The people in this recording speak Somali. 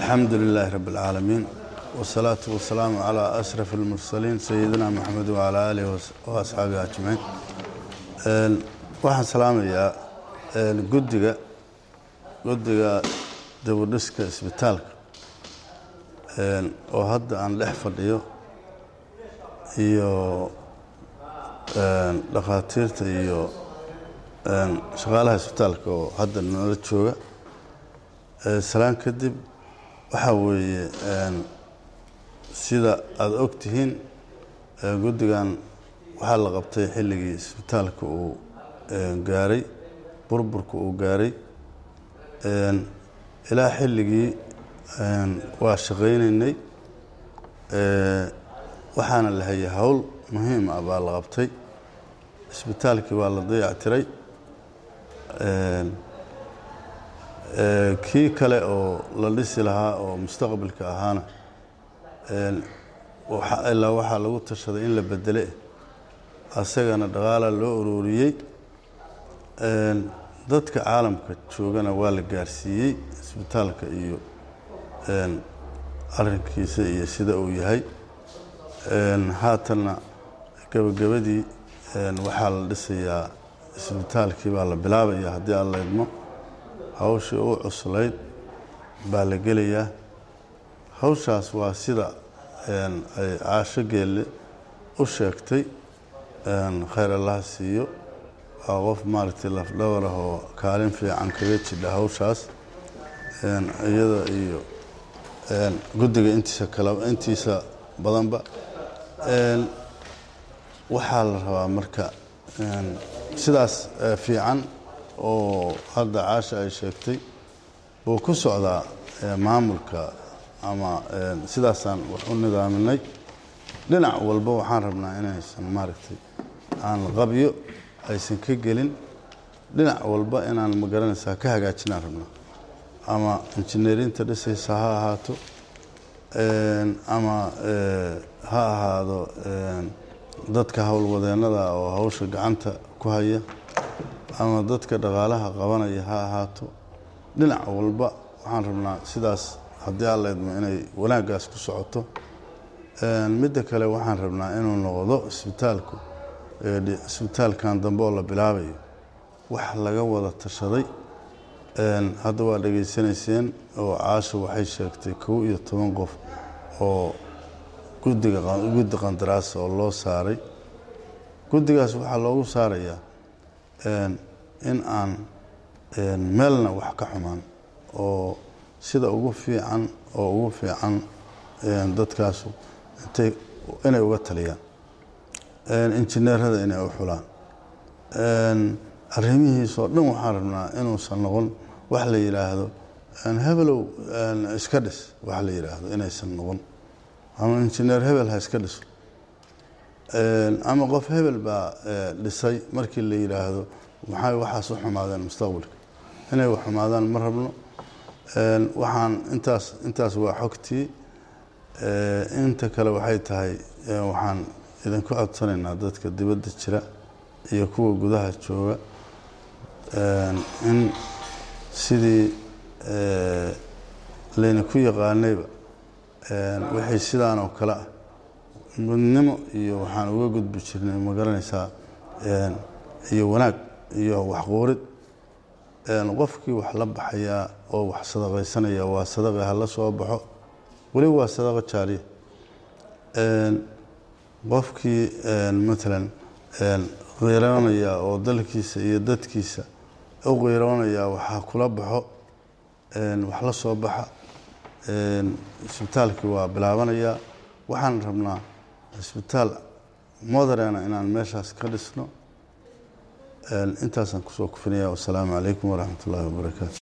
alxamdu lilaahi rabi اlcaalamiin wsalaatu wasalaamu calaa ashraf اlmursaliin sayidina maxamed wacalaa aalihi waasxaabihi ajmaciin waxaan salaamayaa guddiga guddiga dawardhiska isbitaalka oo hadda aan dhex fadhiyo iyo dhakhaatiirta iyo shaqaalaha isbitaalka oo hadda nala jooga salaan kadib waxaa weeye sida aada og tihiin guddigan waxaa la qabtay xilligii isbitaalka uu gaaray burburka uu gaaray ilaa xilligii waa shaqaynaynay waxaana la hayay howl muhiim ah baa la qabtay isbitaalkii waa la dayactiray kii kale oo la dhisi lahaa oo mustaqbalka ahaana ilaa waxaa lagu tashaday in la bedele asagana dhaqaala loo ururiyey dadka caalamka joogana waa la gaarsiiyey isbitaalka iyo arinkiisa iyo sida uu yahay haatanna gebagabadii waxaa la dhisayaa isbitaalkii baa la bilaabaya haddii aan la idmo hawshii u cuslayd baa la gelayaa hawshaas waa sida ay caasho geelle u sheegtay khayr allaha siiyo waa qof maaragtay lafdhabar ah oo kaalin fiican kaga jidha hawshaas iyada iyo guddiga intiisa kala intiisa badanba waxaa la rabaa marka sidaas fiican oo hadda caasha ay sheegtay buu ku socdaa maamulka ama sidaasaan wax u nidaaminay dhinac walba waxaan rabnaa inaysan maaragtay aan qabyo aysan ka gelin dhinac walba inaan magaranaysaa ka hagaajinaan rabnaa ama injineerinta dhisaysa ha ahaato ama ha ahaado dadka howlwadeennada oo hawsha gacanta ku haya ama dadka dhaqaalaha qabanaya ha ahaato dhinac walba waxaan rabnaa sidaas haddii aan laydmo inay wanaaggaas ku socoto midda kale waxaan rabnaa inuu noqdo isbitaalku isbitaalkan dambe oo la bilaabayo wax laga wada tashaday hadda waa dhegaysanayseen oo caasha waxay sheegtay kow iyo toban qof oo guddiga guddi qandaraas oo loo saaray guddigaas waxaa loogu saarayaa in aan meelna wax ka xumaan oo sida ugu fiican oo ugu fiican dadkaasu intay inay uga taliyaan injineerada inay u xulaan arrimihiisoo dhan waxaan rabnaa inuusan noqon wax la yidhaahdo hebelow iska dhis wax la yidhaahdo inaysan noqon ama injineer hebel ha iska dhiso ama qof hebel baa dhisay markii la yidhaahdo maxay waxaas u xumaadeen mustaqbalka inay wax xumaadaan ma rabno waxaan intaas intaas waa xogtii inta kale waxay tahay waxaan idinku codsanaynaa dadka dibadda jira iyo kuwa gudaha jooga in sidii laynaku yaqaanayba wixii sidaan oo kale ah midnimo iyo waxaan uga gudbi jirnay ma garanaysaa iyo wanaag iyo waxquurid qofkii wax la baxayaa oo wax sadaqaysanaya waa sadaqa hala soo baxo weliba waa sadaqa jaariya qofkii matalan qiiroonaya oo dalkiisa iyo dadkiisa u qiiroonaya waxaa kula baxo wax la soo baxa isbitaalkii waa bilaabanayaa waxaan rabnaa isbitaal moderena inaan meeshaas ka dhisno intaasaan kusoo kufinaya wasalaamu calaykum waraxmat ullahi wabarakaatu